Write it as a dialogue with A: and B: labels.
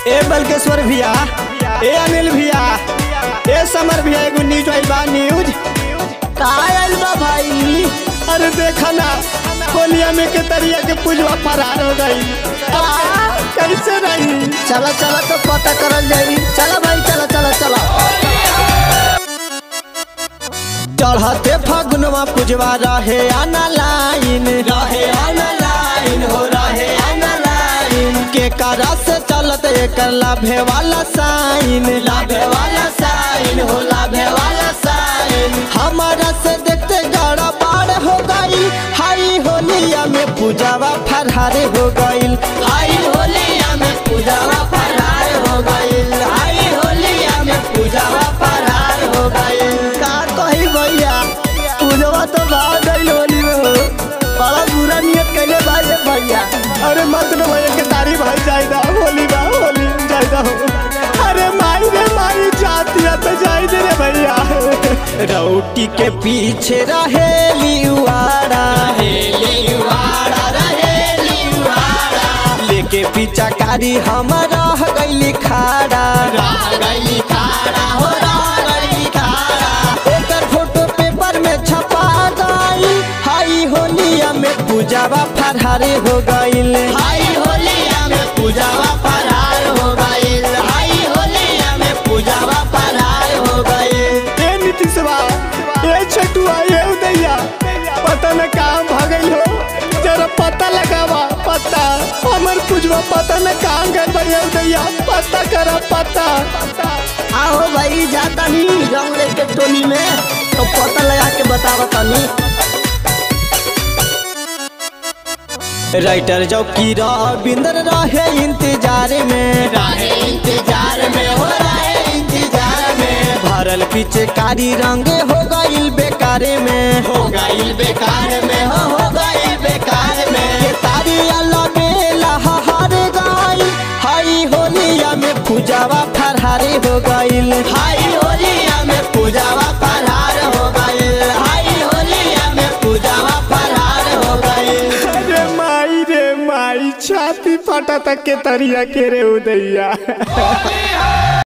A: ए बलकेश्वर भैया ए अनिल भैया ए समर भैया एगो न्यूज आइल बा न्यूज
B: का आयल बा भाई
A: अरे देखा ना होलिया में के तरिया के पूजवा फरार हो गई कैसे रही
B: चला चला तो पता करल जाई चला भाई चला चला चला
A: चढ़ते फगुनवा पूजवा रहे आना लाइन रहे आना लाइन हो रहे आना लाइन के करा से चलत एकर लाभे वाला साइन लाभे वाला साइन हो लाभे वाला साइन हमारा से देखते गड़ा बाड़ हो गई हाई होलिया में पूजावा फरहारे हो गईल हाई होलिया में पूजावा फरहार हो गईल हाई होलिया में पूजावा फरहार हो गईल
B: का कही भैया पूजवा तो भाग गई होली में हो बड़ा बुरा नियत कैले भाई ये भैया
A: अरे मत न भैया के तारी भाई जायदा होली बा होली जायदा हो अरे माई रे माई जाती है तो जाई दे रे भैया रोटी के पीछे रहे लिवाड़ा लेके पीछा कारी हम रह गईली खाड़ा रह गईली खाड़ा हो रह गईली खाड़ा एकर फोटो पेपर में छपा गई हाई होलिया में पूजावा फरहारे हो गईल हाई होलिया में पूजावा फरहार हो गईल हाई होलिया में पूजावा फरहार हो गईल ए नीतीशवा ए छटुआ ए उदैया पता न कहाँ भागल हो जरा पता लगावा पता हमर पूजवा पता न कहाँ गए भैया उदैया पता करा पता
B: आओ भाई जाता नहीं रंग लेके टोली में तो पता लगा के बतावा तनी
A: राइटर चौकी रविंदर रहे इंतजार में रहे इंतजार में हो रहे इंतजार में भरल पीछे कारी रंगे हो गईल बेकारे में हो गईल बेकार में हो हो गईल बेकार में के तारी अल्लाह बेला हार गई हाई होलिया में पूजावा फरहारे हो गईल हाई होलिया में पूजावा फरहार हो गईल हाई होलिया में पूजावा फरहार हो गईल अरे माई रे माई छाती फटा तक के तरिया के रे उदैया